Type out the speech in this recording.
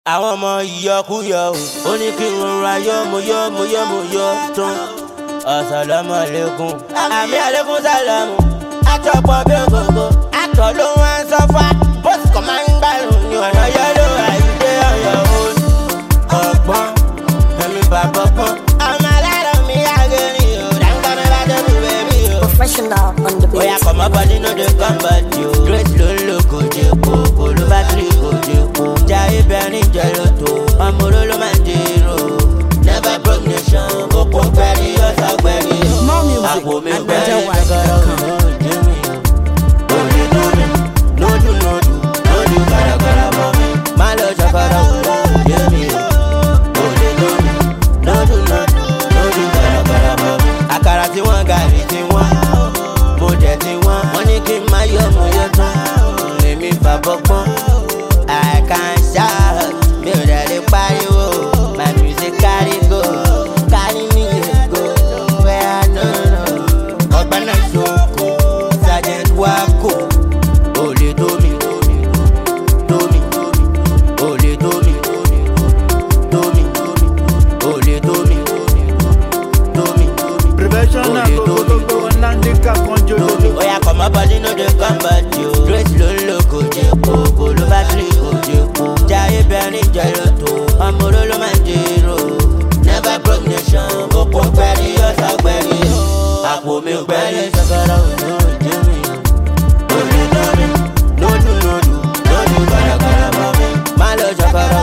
àwọn ọmọ ìyọkúyọ o ó ní kí n rọra yọ mo yọ mo yọ mo yọ tán ọ̀sálàmù àlékún àmì àlékún sálàmù àtọ̀pọ̀ bí ògógó àtọ̀ ló wá ń sọ́fà bóṣù kan máa ń gbàrún ní ọ̀nà yẹ́lò àyíké ọ̀yọ́ òun ọ̀gbọ́n ẹ̀mí bàbá pọ́n ọmọ alárọ̀ mi àgẹ̀rìn o dáńgbà mi bá débi bẹ́bí o. Professional on the Oya beat. kọ̀mọ́ bọ́dí no dey come back yo. Grace ló ń lò kò jẹ́ kó, kò ló bá tiri kò jẹ́ kó. Jayé bẹ̀rin jẹ́ ló tó, ọmọ oró ló máa ń dèrò. Never broke nation, òpó pẹ̀lú ọ̀sán pẹ̀lú. More music Àpò mi at pẹ̀lú BenjaWhite.com. ṣàkàrà òjò jẹ́ mi o. Òye tó mi, lójú lójú, lójú kàràkàrà mọ́ mi. Má lọ ṣàkàrà òjò jẹ́ mi o. Òye tó mi, lójú lójú, lójú kàràkàrà mọ́ mi. Àkàrà tí wọ́n gàrí tí wọ́n mo jẹ ti wọn wọn ní kí n má yọ mo yọ tán èmi fàbọ pọn i can shout mi ò dẹ̀ lè pariwo my music carry go carry me dey go where i no know ọgbẹ́nà ṣoko sergeant wako olè tómi tómi tómi olè tómi tómi olè tómi tómi Prevention na Olè go tó go mi. go go nandi ka konjo lómi. Oya kọ̀mọ́ bọ́dí no dey come back yo. Grace ló ń lò kò jẹ́ kó, kò ló bá tiri kò jẹ́ kó. Jayé bẹ̀rin jẹ́ ló tó, ọmọ oró ló máa ń dèrò. Never broke nation, òpó pẹ̀lú ọ̀sán pẹ̀lú. Àpò mi pẹ̀lú ṣàkàrà òjò jẹ́ mi. Olè tó mi, lójú lójú, lójú kàràkàrà mọ́ mi. Má lọ ṣàkàrà